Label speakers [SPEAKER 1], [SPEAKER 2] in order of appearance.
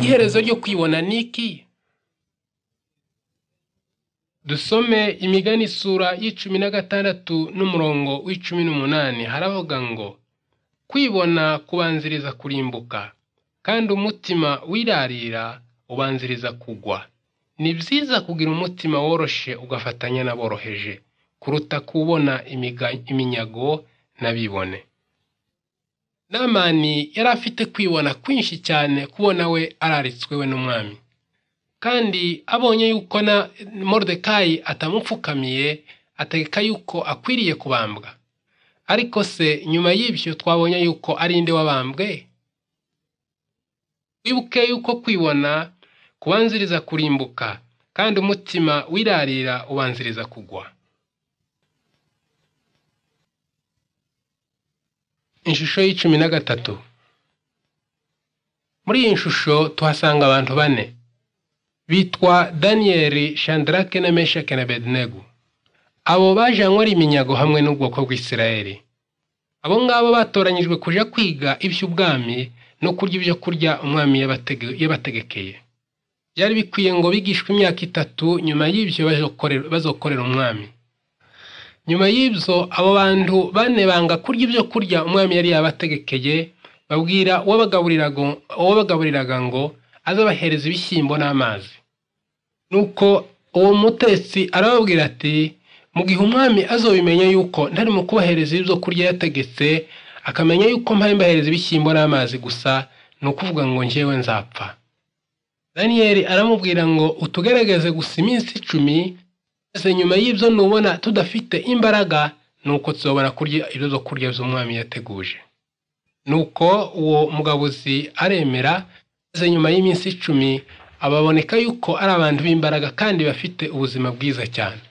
[SPEAKER 1] iherezo ryo kwibona ni iki dusome imigani isura y'icumi na gatandatu n'umurongo w'icumi n'umunani haravuga ngo kwibona kubanziriza kurimbuka kandi umutima wirarira ubanziriza kugwa ni byiza kugira umutima woroshe ugafatanya n'aboroheje kuruta kubona imiga- iminyago n'abibone namani yari afite kwibona kwinshi cyane kubona we araritswe we n'umwami kandi abonye yuko na moridekayi atamupfukamiye ategeka yuko akwiriye kubambwa ariko se nyuma y'ibyo twabonye yuko ari inde wabambwe wibuke yuko kwibona kubanziriza kurimbuka kandi umutima wirarira ubanziriza kugwa ishusho y'icumi na gatatu muri iyi shusho tuhasanga abantu bane bitwa daniyeli shandarake na meshake na bedenego abo bajanywe ari iminyago hamwe n'ubwoko bw'isirayeli abo ngabo batoranyijwe kuja kwiga iby'ubwami no kurya ibyo kurya umwami yabatege- yabategekeye byari bikwiye ngo bigishwe imyaka itatu nyuma y'ibyo bazokorera- bazokorera umwami nyuma y'ibyo abo bantu bane banga kurya ibyo kurya umwami yari yabategekeye babwira uwabagaburiraga uwabagaburiraga ngo azabahereza ibishyimbo n'amazi nuko uwo mutetsi arababwira ati mu gihe umwami azobimenya yuko ntarimo kubahereza ibyo kurya yategetse akamenya yuko mpaye mbahereza ibishyimbo n'amazi gusa ni ukuvuga ngo njyewe nzapfa daniyeli aramubwira ngo utugerageze gusa iminsi icumi maze nyuma y'ibyo nubona tudafite imbaraga nuko tuzobona kurya ibyo byo kurya by'umwami yateguje nuko uwo mugabuzi aremera maze nyuma y'iminsi icumi ababoneka yuko ari abantu b'imbaraga kandi bafite ubuzima bwiza cyane